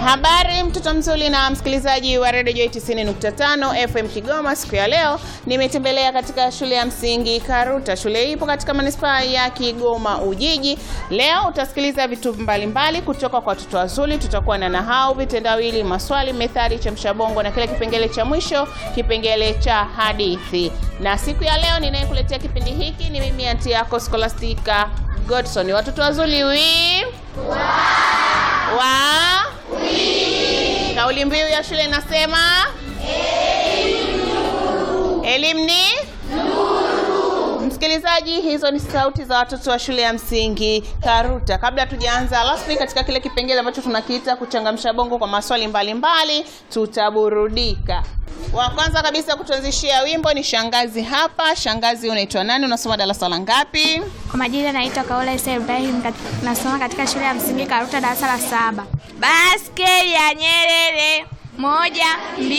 Habari mtoto mzuri na msikilizaji wa Radio Joy 90.5 FM Kigoma. Siku ya leo nimetembelea katika shule ya msingi Karuta. Shule hii ipo katika manispaa ya Kigoma Ujiji. Leo utasikiliza vitu mbalimbali kutoka kwa watoto wazuri. Tutakuwa na nahau, vitendawili, maswali, methali, chamsha bongo na kile kipengele cha mwisho, kipengele cha hadithi. Na siku ya leo ninayekuletea kipindi hiki ni mimi anti yako Scholastica Godson. Watoto wazuri wi wa Kauli mbiu ya shule inasema elimu ni nuru. Msikilizaji, hizo ni sauti za watoto wa shule ya msingi Karuta. Kabla tujaanza rasmi katika kile kipengele ambacho tunakiita kuchangamsha bongo kwa maswali mbalimbali mbali, tutaburudika. Wa kwanza kabisa kutuanzishia wimbo ni shangazi hapa. Shangazi, unaitwa nani? Unasoma darasa la ngapi? Kwa majina naitwa Kaola Isa Ibrahim, kat- nasoma katika shule ya msingi Karuta darasa la saba. Baskeli ya Nyerere moja, mbili